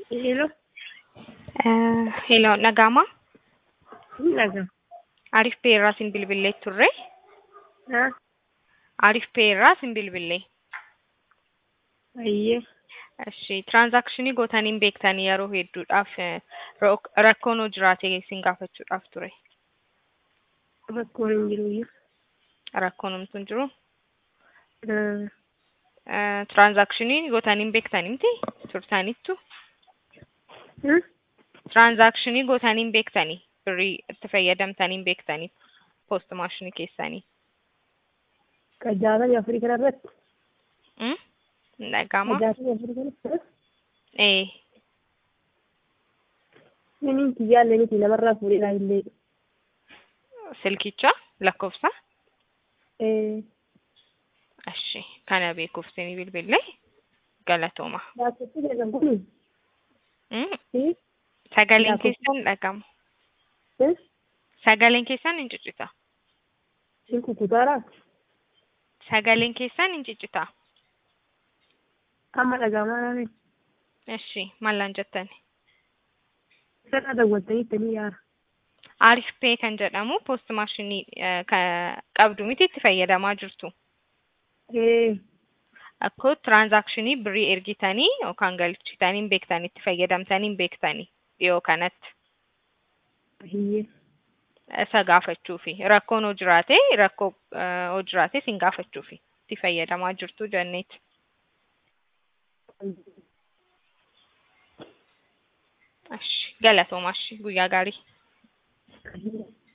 Hello. Hello, Nagama. Naga. Arif Peerraa sin bilbilee turre. Haa. Arif Peerraa sin bilbilee. Ayyee. Ishee tiraansaakshinii gootaniin beektanii yeroo hedduudhaaf eh, ro- rakkoon hoo jiraate isin gaafachuudhaaf ture. Rakkoon hin jiru iyyuu. Rakkoon homtuu hin jiru. Haa. Eh, Tiraansaakshinii gootaniin beektanii miti turtaniittu. Hmm? Tiraansaakshinii gootaniin beektanii birrii itti fayyadamtaniin beektanii poost maashinii keessanii. Qajaatamii afurii kana irratti. Hmm? Nagama. Qajaatamii afurii kana. Eh. Inni kiyyaallee miti namarraa fuudhedhaa illee. Silkicha lakkoofsa. Eh. Ashee kana beekuuf isinii bilbilee galatooma. Lakkoofsi jedhan kuni. Hmm? Hmm? Sagaleen Lakkoofsa- keessan dhagama. Hmm? Sagaleen keessan hin ciccita. Siin kukutaaraa? Sagaleen keessan hin ciccita. Amma dhagahamaa naani. Ishee mallaan jettani. Sarara daawwattanii ittanii yaara. Aarispee kan jedhamu poost maashinii eh, ka- qabdu miti itti fayyadamaa jirtu. Eh. Akkoo tiraansaakshinii birrii ergitanii yookaan galchitanii hin beektanii itti fayyadamtanii hin beektanii dhiyoo kanatti. Ayyee. isa gaafachuufi rakkoon hoo jiraate rakkoo eh, hoo jiraate isin gaafachuufi itti fayyadamaa jirtu jenneeti. Ashi galatoomaa ashi guyyaa gaarii. Ayyee.